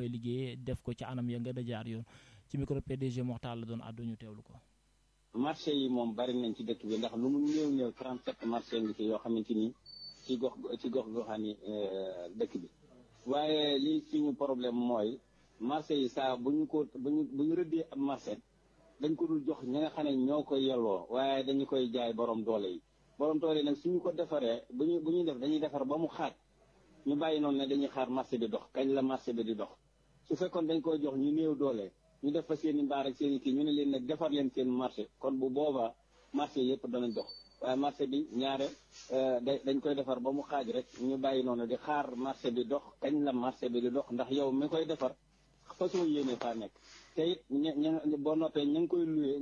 fay liggéeyee def ko ci anam ya nga da jaar yoon ci micro PDG Mokhtar la doon àddu ñu teewlu ko. marché yi moom bari nañ ci dëkk bi ndax lu mu néew néew 37 marché ngi ci yoo xamante ni ci gox ci gox goxaani dëkk bi waaye lii suñu problème mooy marché yi saa bu ñu ko bu ñu bu ñu rëddee ab marché dañ ko dul jox ñi nga xam ne ñoo koy yelloo waaye dañu koy jaay borom doole yi borom doole yi nag suñu ko defaree bu ñu bu ñuy def dañuy defar ba mu xaaj ñu bàyyi noonu ne dañuy xaar marché bi dox kañ la marché bi di dox su fekkoon dañ koy jox ñu néew doole ñu def fa seen i mbaar ak seen i kii ñu ne leen nag defar leen seen marché kon bu boobaa marché yëpp danañ dox waaye marché bi ñaare dañ koy defar ba mu xaaj rek ñu bàyyi noonu di xaar marché bi dox kañ la marché bi di dox ndax yow mi koy defar façon yéene faa nekk te it ña ña boo noppee ña ngi koy loué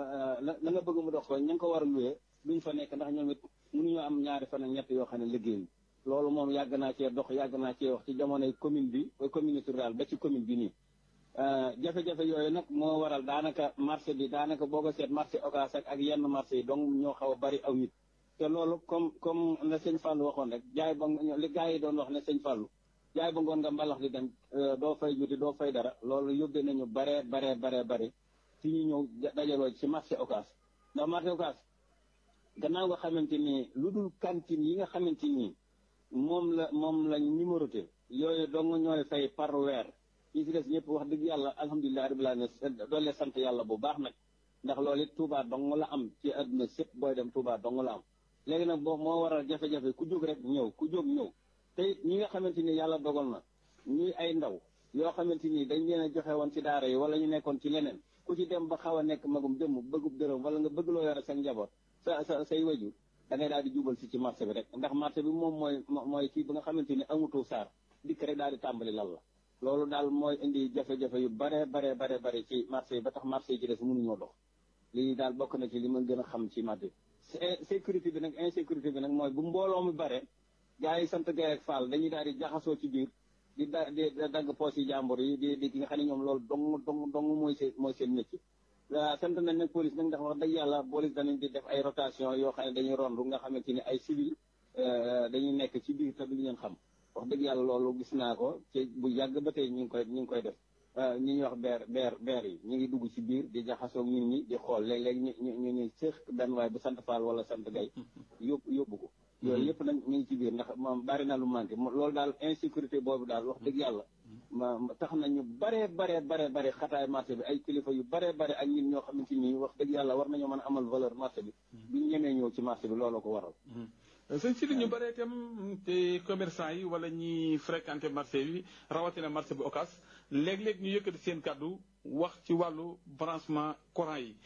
la nga bëgg mu dox ko ña ngi ko war a loué duñ fa nekk ndax ñoom it mënuñoo am ñaari fan ak ñett yoo xam ne liggéey loolu moom yàgg naa cee dox yàgg naa cee wax ci jamonoy commune bi communauté rurale ba ci commune bi nii jafe-jafe yooyu nag moo waral daanaka marché bi daanaka boo ko seet marché Ocass ak yenn marché yi donc ñoo xaw a bari aw nit te loolu comme comme la sëñ Fallou waxoon rek jaay ba li gars yi doon wax ne sëñ Fallou jaay ba ngoon nga mbalax di dem doo fay juti doo fay dara loolu yóbbee nañu baree baree baree bari ci ñu ñëw dajaloo ci marché Ocass ndax marché Ocass gannaaw nga xamante ni lu dul cantine yi nga xamante ni moom la moom lañ numéroté yooyu dong ñooy fay par weer ñi si des ñëpp wax dëgg yàlla alhamdulilah rabbil alamin doole sant yàlla bu baax nag ndax loolu it Touba dong la am ci àdduna sépp booy dem Touba dong la am léegi nag boo moo waral jafe-jafe ku jóg rek ñëw ku jóg ñëw te it ñi nga xamante ni yàlla dogal na ñuy ay ndaw yoo xamante ni dañ leen a joxe woon ci daara yi wala ñu nekkoon ci leneen ku ci dem ba xaw a nekk magum jëmm bëggub dërëm wala nga bëgg loo yore seen njaboot sa sa say wajur da ngay daal di jubal si ci marché bi rek ndax marché bi moom mooy mooy kii bi nga xamante ni amutoo saar dikk rek daal di tàmbali lal la loolu daal mooy indi jafe-jafe yu bare bare bare bare ci marché yi ba tax marché yi ci des mënuñoo dox lii daal bokk na ci li ma gën a xam ci marché bi sécurité bi nag insécurité bi nag mooy bu mbooloo mi bare gars yi sant gay ak Fall dañuy daal di jaxasoo ci biir di da di dagg poos yi jàmbur yi di di ki nga xam ne ñoom loolu dong dong dong mooy seen mooy seen métier sant nañ nag police nag ndax wax dëgg yàlla police danañ di def ay rotation yoo xam ne dañuy rondu nga xamante ni ay civil dañuy nekk ci biir te du leen xam wax dëgg yàlla loolu gis naa ko ci bu yàgg ba tey ñu ngi koy ñu ngi koy def ñi ñuy wax beer beer beer yi ñu ngi dugg ci biir di jaxasoo nit ñi di xool léeg-léeg ñu ñu ñu ñu séex benn waay bu sant Fall wala sant Gay yóbbu yóbbu ko yooyu yëpp nag ñu ngi ci biir ndax moom bari na lu manqué loolu daal insécurité boobu daal wax dëgg yàlla ma tax nañu baree baree bare bare xataay marché bi ay kilifa yu baree bare ak ñun ñoo xamante ni wax dëgg yàlla war nañoo mën a amal valeur marché bi duñ ñemee ñëw ci marché bi looloo ko waral sëñ si li ñu bëree itam te commerçant yi wala ñi fréquenté marché bi rawatina marché bu Ocass léeg-léeg ñu yëkkati seen kàddu wax ci wàllu branchement courant yi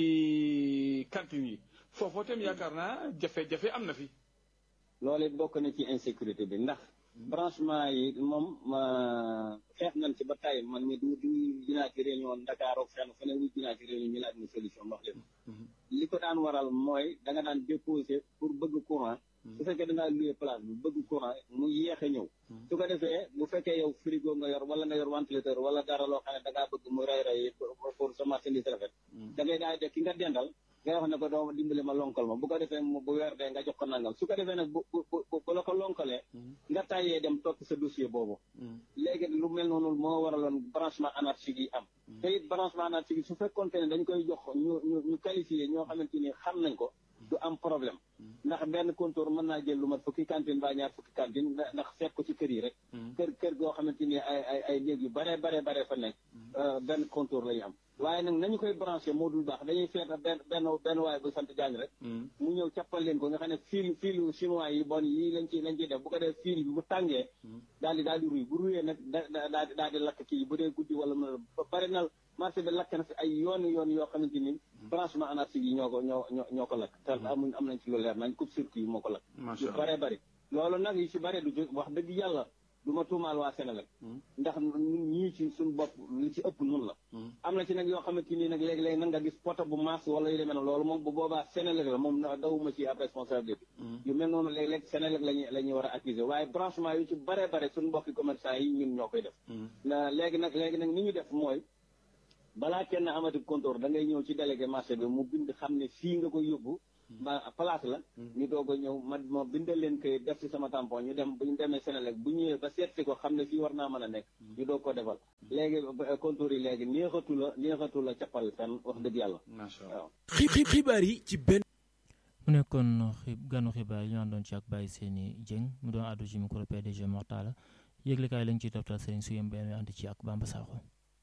ci cantine yi foofoo itam yaakaar naa jafe-jafe am na fi. loolu it bokk na ci insécurité bi ndax branchement yi moom xeex nañ ci ba tey man mi du du dinaa ci réunion Dakar ak fenn feneen wu dinaa ci réunion ñu laaj ni solution wax leen li ko daan waral mooy da nga daan déposer pour bëgg courant su fekkee da ngaa loué place bi bëgg courant mu yéex a ñëw su ko defee bu fekkee yow frigo nga yor wala nga yor ventilateur wala dara loo xam ne da ngaa bëgg mu rey rey pour sa marchandise rafet da ngay daal de ki nga dendal nga wax ne ko doo dimbali ma lonkal ma bu ko defee bu weer dee nga jox ko nangam su ko defee nag bu bu bu la ko lonkalee nga tàyyee dem topp sa dossier boobu léegi lu mel noonu moo waraloon branchement anarchique yi am te it branchement anarchique yi su fekkoonte ne dañ koy jox ñu ñu ñu qualifié ñoo xamante ni xam nañ ko du am problème ndax benn comptoir mën naa jël lu mat fukki cantine ba ñaar fukki cantine ndax seet ko ci kër yi rek kër kër goo xamante ni ay ay ay néeg yu bare bare bare fa nekk benn comptoir la ñu am waaye nag nañu koy branché moo dul baax dañuy feeta benn benn benn waaye bu sant Diagne rek mu ñëw cappal leen ko nga xam ne fil filu chinois yi bon yi lañ ci lañ ciy def bu ko def fil bi bu tàngee daal di daal di ruy bu ruyee nag da daal di daal di lakk kii bu dee guddi wala mën a bari na marché bi lakk na fi ay yoon yoon yoo xamante ni branchement anarchique yi ñoo ko ñoo ñoo ñoo ko lakk te amuñ am nañ ci lu leer nañ coupe circuit yi moo ko lakk yu bare bari loolu nag yu ci bare du wax dëgg yàlla du ma tuumaal waa Sénégal ndax ñii ci suñu bopp li ci ëpp nun la am na ci nag yoo xamante nii nag léegi-léegi nag nga gis poto bu maas wala yu demee noonu loolu moom bu boobaa Sénégal la moom dawuma ci ab responsabilité yu mel noonu léeg-léeg Sénégal lañu la ñuy war a accuser waaye branchement yu ci bare bare suñu mbokki commerçant yi ñun ñoo koy def léegi nag léegi nag ni ñu def mooy balaa kenn amati comptoir da ngay ñëw ci délégué marché bi mu bind xam ne fii nga koy yóbbu ba place la ñu doog a ñëw ma ma bindal leen koy def ci sama tampon ñu dem bu ñu demee Sénélec bu ñëwee ba seet si ko xam ne fii war naa mën a nekk ñu doog ko defal léegi contour yi léegi neexatu la neexatu la cappal fenn wax dëgg yàlla waaw xibaar yi ci benn mu nekkoon xi ganu xibaar yi ñu àndoon ci ak Baye Seyni Dieng mu doon àddu ci micro PDG Mortala yëglekaay lañ ciy toftal Serigne Suyem benn ànd ci ak Bamba Sakho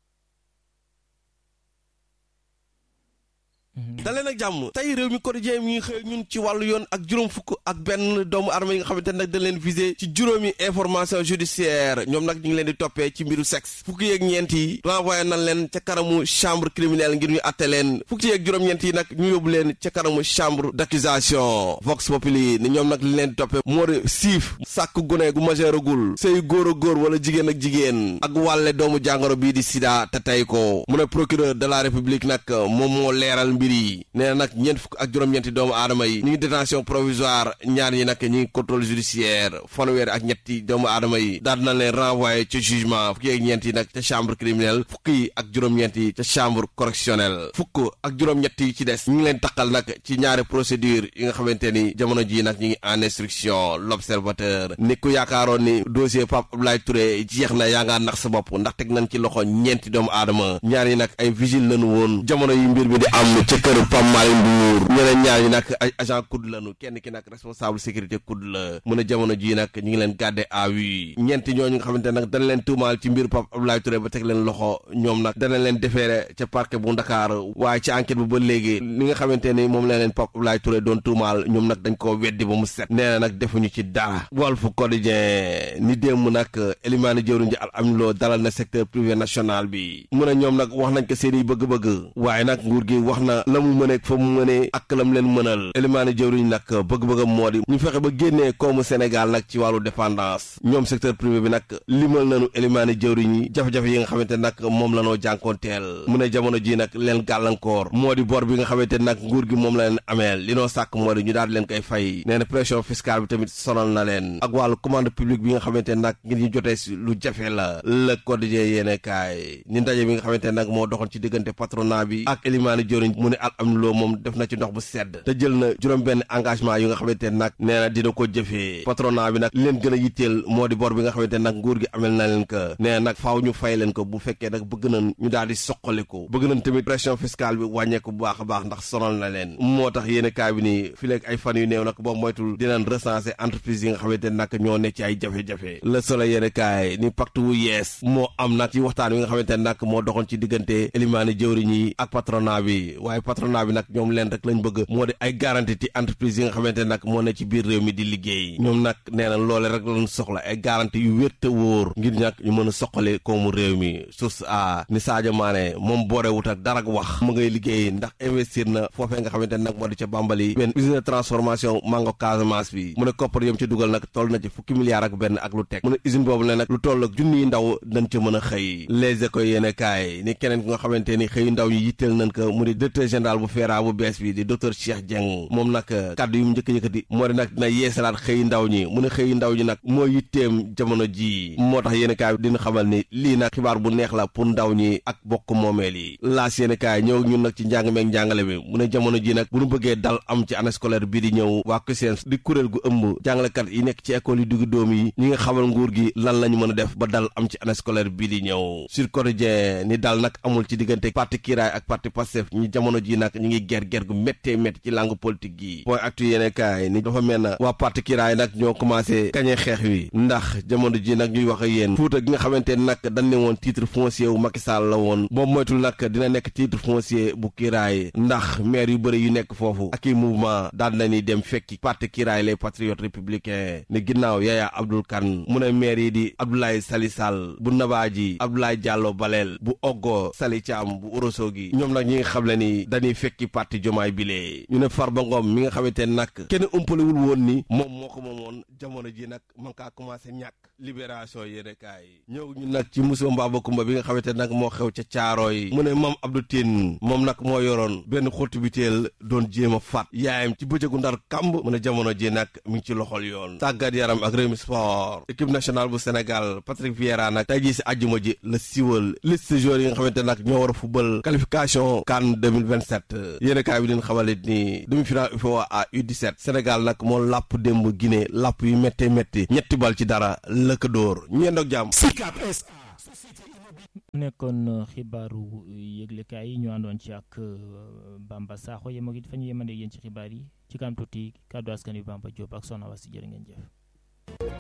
daleen ak jàmm tey réew mi quotidien mi ngi xëy ñun ci wàllu yoon ak juróom fukk ak benn doomu arma yi nga xamante ne nag dañ leen visé ci juróomi information judiciaire ñoom nag ñu ngi leen di toppee ci mbiru sexe fukki yeeg ñeent yi renvoyé nañ leen ca kanamu chambre criminelle ngir ñu atte leen fukki yeeg juróom-ñeent yi nag ñu yóbbu leen ca kanamu chambre d'accusation vox populi ni ñoom nag li leen di toppee moo di siif sàkk gune gu majeuragul sëy góor a góor wala jigéen ak jigéen ak wàlle doomu jàngoro bii di sida te tey ko mu ne procureur de la république nag moom moo leeral mbir yi nee na nag ñeent fukk ak juróom-ñeenti doomu aadama yi ñu ngi détention provisoire ñaar ñi nag ñu ngi contrôle judiciaire fanweer ak ñetti doomu aadama yi daal na leen renvoyé ca jugement fukki ak ñeent yi nag ca chambre criminelle fukk yi ak juróom-ñeent yi ca chambre correctionnelle fukk ak juróom-ñett yi ci des ñu ngi leen taqal nag ci ñaari procédure yi nga xamante ni jamono ji nag ñu ngi en instruction l'observateur ni ku yaakaaroon ni dossier Pape Abdoulaye Touré jeex na yaa ngaa nax sa bopp ndax teg nañ ci loxo ñeenti doomu aadama ñaar yi nag ay vigile lañu woon jamono yi mbir mi di am ca kër Pam Malick Ndour ñeneen ñaar ñi nag ay agent COUD lañu kenn ki nag responsable sécurité COUD la mu ne jamono ji nag ñu ngi leen gardé à vue ñeenti ñooñu nga xamante nag dana leen tuumaal ci mbir Pape Abdoulaye Touré ba teg leen loxo ñoom nag dana leen defeere ca parquet bu Ndakaar waaye ci enquête bu ba léegi li nga xamante ni moom la leen Pape Abdoulaye Touré doon tuumaal ñoom nag dañ koo weddi ba mu set nee na nag defuñu ci dara Walf Quotidien ni démb nag Elimane Diawriñ ji al amniloo dalal na secteur privé national bi mu ne ñoom nag wax nañ ko seen i bëgg-bëgg waaye nag nguur gi wax na la mu mëneeg fa mu mënee ak lam leen mënal Elimane Diawriñ nag bëgg-bëggam moo di ñu fexe ba génnee koomu Sénégal nag ci wàllu dépendance ñoom secteur privé bi nag limal nañu Elimane Diawriñ yi jafe-jafe yi nga xamante nag moom la noo jànkoonteel mu ne jamono ji nag leen gàllankoor moo di bor bi nga xamante nag nguur gi moom la leen ameel li noo sàkk moo di ñu daal di leen koy fay nee na pression fiscale bi tamit sonal na leen ak wàllu commande publique bi nga xamante nag ngir ñu jotee si lu jafe la Le Quotidien yéene kaay ni ndaje bi nga xamante nag moo doxoon ci diggante patronat bi ak Elimane Diawriñ mu ne al am loo moom def na ci ndox bu sedd te jël na juróom benn engagement yu nga xamante nag nee na dina ko jëfee patronat bi nag leen gën a yitteel moo di bor bi nga xamante nag nguur gi amel na leen ko nee na nag faaw ñu fay leen ko bu fekkee nag bëgg nañ ñu daal di soqaliku bëgg nañ tamit pression fiscale bi wàññeeku bu baax a baax ndax sonal na leen moo tax yéene kaay bi nii fi leeg ay fan yu néew nag boo moytul dinañ recenser entreprise yi nga xamante nag ñoo ne ci ay jafe-jafe Le Soleil yéene kaay ni pacte wu yees moo am nag ci waxtaan wi nga xamante nag moo doxoon ci diggante Elimane Diawriñ yi ak patronat bi waaye patronat bi nag ñoom leen rek lañ bëgg moo di ay garantie ci entreprise yi nga xamante nag moo ne ci biir réew mi di liggéey ñoom nag nee na loole rek lañ soxla ay garantie yu wér te wóor ngir nag ñu mën a soqali koomu réew mi source a ni Sadio Mané moom boore wut ak dara wax mu ngay liggéey ndax investir na foofee nga xamante nag moo di ca Bambali benn usine de transformation mango Casamance bi mu ne koppar yom ci dugal nag toll na ci fukki milliards ak benn ak lu teg mu ne usine boobu ne nag lu toll ak junniy ndaw dañ ca mën a xëy les écoles yéene kaay ni keneen ki nga xamante ni xëy ndaw yi yitteel nañ ko mu di directeur général bu FERA bu bees bi di docteur Cheikh Dieng moom nag kàddu yu mu njëkk yëkkati moo di nag dina yeesalaat xëy ndaw ñi mu ne xëy ndaw ñi nag moo yitteem jamono ji moo tax yéene kaay dina xamal ni lii nag xibaar bu neex la pour ndaw ñi ak bokk moomeel yi laas yéene kaay ñëw ñun nag ci njàng meeg njàngale bi mu ne jamono ji nag bu ñu bëggee dal am ci année scolaire bii di ñëw waa CUSEMS di kuréel gu ëmb jàngalekat yi nekk ci école yi diggu doom yi ñi nga xamal nguur gi lan la ñu mën a def ba dal am ci année scolaire bii di ñëw sur quotidien ni dal nag amul ci diggante parti Kiraay ak parti Pastef ñi jamono ji nag ñu ngi ger ger gu méttee métti ci langue politique gi point actu yéene kaay ni dafa mel na waa parti Kiraay nag ñoo commencé kañe xeex wi ndax jamono ji nag ñuy wax ak yéen Fuuta gi nga xamante nag dañ ne woon titre foncier wu Macky Sall la woon boobu moytul nag dina nekk titre foncier bu Kiraay ndax maire yu bëri yu nekk foofu ak i mouvement daal nañuy dem fekki parti Kiraay les patriotes républicains ne ginnaaw Yaya Abdoul Kane mu ne maire yi di Abdoulaye Sali Sall bu Nabaaji Abdoulaye Diallo Balel bu Oggo Sali Thiam bu Ourossogui ñoom nag ñi nga xam le ni dañuy fekki parti Jomaay bile ñu ne Farba Ngom mi nga xamante nag kenn ëmpalewul woon ni moom moo ko moomoon jamono ji nag man kaa commencé ñàkk libération yéene kaay ñëw ñu nag ci Moussa Mbaba Kumba bi nga xamante nag moo xew ca caaro yi mu ne Mame Abdou Tine moom nag moo yoroon benn xottu biteel doon jéem a faat yaayam ci bëccëgu ndar kamb mu ne jamono ji nag mi ngi ci loxol yoon tàggat yaram ak Rewmi Sport équipe nationale bu Sénégal Patrick Vieira nag tey jii si àjjuma ji la siwal liste joueurs yi nga xamante nag ñoo war a football qualification CAN 2026 27 yéen kaay bi din xamalit ni demi-finale UFOA à U17 Sénégal nag moo làpp démb Guinée làpp yu méttee métti ñetti bal ci dara lëkk dóor ñu yendoog jàmm mu nekkoon xibaaru yëglekaay yi ñu àndoon ci ak Bamba Sakho yem ak it fa ñu yemandee yéen ci xibaar yi ci kanam tuuti kàddu askan wi Bamba Diop ak Soxna Wasi jërë ngeen jëf